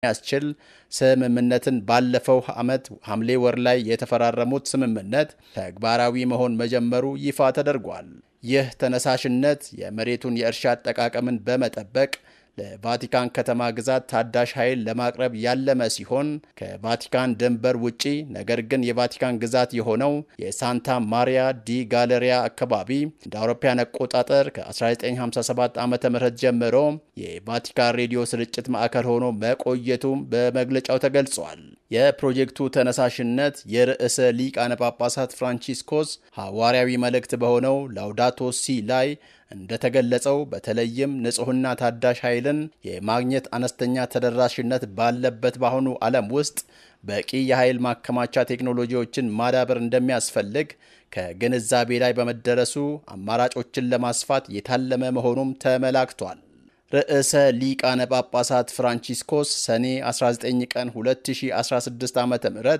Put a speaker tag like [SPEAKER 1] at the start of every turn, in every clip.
[SPEAKER 1] የሚያስችል ስምምነትን ባለፈው ዓመት ሐምሌ ወር ላይ የተፈራረሙት ስምምነት ተግባራዊ መሆን መጀመሩ ይፋ ተደርጓል። ይህ ተነሳሽነት የመሬቱን የእርሻ አጠቃቀምን በመጠበቅ ለቫቲካን ከተማ ግዛት ታዳሽ ኃይል ለማቅረብ ያለመ ሲሆን ከቫቲካን ድንበር ውጪ ነገር ግን የቫቲካን ግዛት የሆነው የሳንታ ማሪያ ዲ ጋለሪያ አካባቢ እንደ አውሮፓውያን አቆጣጠር ከ1957 ዓ ም ጀምሮ የቫቲካን ሬዲዮ ስርጭት ማዕከል ሆኖ መቆየቱም በመግለጫው ተገልጿል። የፕሮጀክቱ ተነሳሽነት የርዕሰ ሊቃነ ጳጳሳት ፍራንቺስኮስ ሐዋርያዊ መልእክት በሆነው ላውዳቶ ሲ ላይ እንደተገለጸው በተለይም ንጹሕና ታዳሽ ኃይልን የማግኘት አነስተኛ ተደራሽነት ባለበት በአሁኑ ዓለም ውስጥ በቂ የኃይል ማከማቻ ቴክኖሎጂዎችን ማዳበር እንደሚያስፈልግ ከግንዛቤ ላይ በመደረሱ አማራጮችን ለማስፋት የታለመ መሆኑም ተመላክቷል። ርዕሰ ሊቃነ ጳጳሳት ፍራንቺስኮስ ሰኔ 19 ቀን 2016 ዓ ም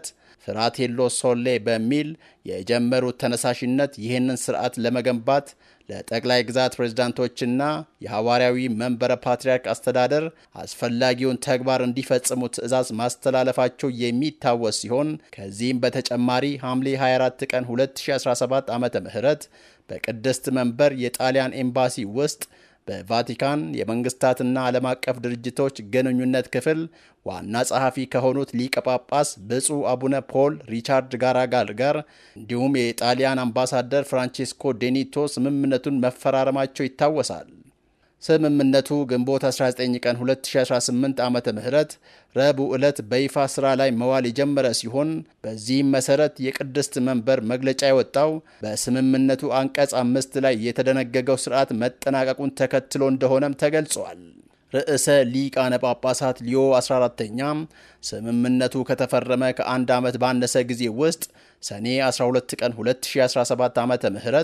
[SPEAKER 1] ፍራቴሎ ሶሌ በሚል የጀመሩት ተነሳሽነት ይህንን ስርዓት ለመገንባት ለጠቅላይ ግዛት ፕሬዝዳንቶችና የሐዋርያዊ መንበረ ፓትርያርክ አስተዳደር አስፈላጊውን ተግባር እንዲፈጽሙ ትዕዛዝ ማስተላለፋቸው የሚታወስ ሲሆን ከዚህም በተጨማሪ ሐምሌ 24 ቀን 2017 ዓ ም በቅድስት መንበር የጣሊያን ኤምባሲ ውስጥ በቫቲካን የመንግስታትና ዓለም አቀፍ ድርጅቶች ግንኙነት ክፍል ዋና ጸሐፊ ከሆኑት ሊቀ ጳጳስ ብፁዕ አቡነ ፖል ሪቻርድ ጋራጋል ጋር እንዲሁም የጣሊያን አምባሳደር ፍራንቼስኮ ዴኒቶ ስምምነቱን መፈራረማቸው ይታወሳል። ስምምነቱ ግንቦት 19 ቀን 2018 ዓ ም ረቡዕ ዕለት በይፋ ሥራ ላይ መዋል የጀመረ ሲሆን በዚህም መሠረት የቅድስት መንበር መግለጫ የወጣው በስምምነቱ አንቀጽ አምስት ላይ የተደነገገው ሥርዓት መጠናቀቁን ተከትሎ እንደሆነም ተገልጿል። ርዕሰ ሊቃነ ጳጳሳት ሊዮ 14ተኛ ስምምነቱ ከተፈረመ ከአንድ ዓመት ባነሰ ጊዜ ውስጥ ሰኔ 12 ቀን 2017 ዓ ም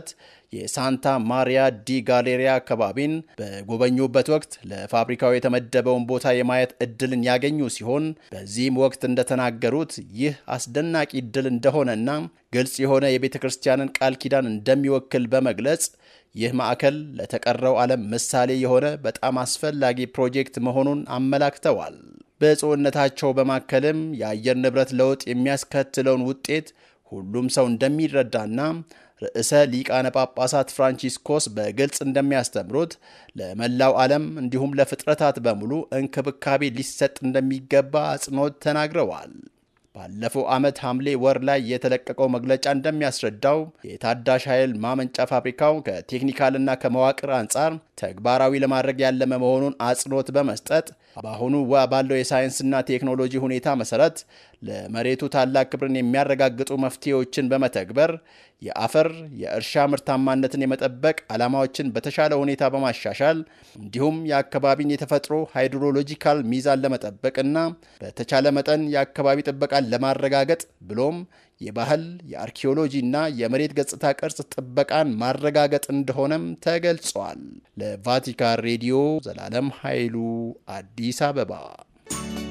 [SPEAKER 1] የሳንታ ማሪያ ዲ ጋሌሪያ አካባቢን በጎበኙበት ወቅት ለፋብሪካው የተመደበውን ቦታ የማየት እድልን ያገኙ ሲሆን በዚህም ወቅት እንደተናገሩት ይህ አስደናቂ እድል እንደሆነና ግልጽ የሆነ የቤተ ክርስቲያንን ቃል ኪዳን እንደሚወክል በመግለጽ ይህ ማዕከል ለተቀረው ዓለም ምሳሌ የሆነ በጣም አስፈላጊ ፕሮጀክት መሆኑን አመላክተዋል። ብፁዕነታቸው በማከልም የአየር ንብረት ለውጥ የሚያስከትለውን ውጤት ሁሉም ሰው እንደሚረዳና ርዕሰ ሊቃነ ጳጳሳት ፍራንቺስኮስ በግልጽ እንደሚያስተምሩት ለመላው ዓለም እንዲሁም ለፍጥረታት በሙሉ እንክብካቤ ሊሰጥ እንደሚገባ አጽንኦት ተናግረዋል። ባለፈው ዓመት ሐምሌ ወር ላይ የተለቀቀው መግለጫ እንደሚያስረዳው የታዳሽ ኃይል ማመንጫ ፋብሪካው ከቴክኒካልና ከመዋቅር አንጻር ተግባራዊ ለማድረግ ያለመ መሆኑን አጽንኦት በመስጠት በአሁኑ ባለው የሳይንስና ቴክኖሎጂ ሁኔታ መሰረት ለመሬቱ ታላቅ ክብርን የሚያረጋግጡ መፍትሄዎችን በመተግበር የአፈር የእርሻ ምርታማነትን የመጠበቅ ዓላማዎችን በተሻለ ሁኔታ በማሻሻል እንዲሁም የአካባቢን የተፈጥሮ ሃይድሮሎጂካል ሚዛን ለመጠበቅና በተቻለ መጠን የአካባቢ ጥበቃን ለማረጋገጥ ብሎም የባህል የአርኪኦሎጂና የመሬት ገጽታ ቅርጽ ጥበቃን ማረጋገጥ እንደሆነም ተገልጿል። ለቫቲካን ሬዲዮ ዘላለም ኃይሉ አዲስ አበባ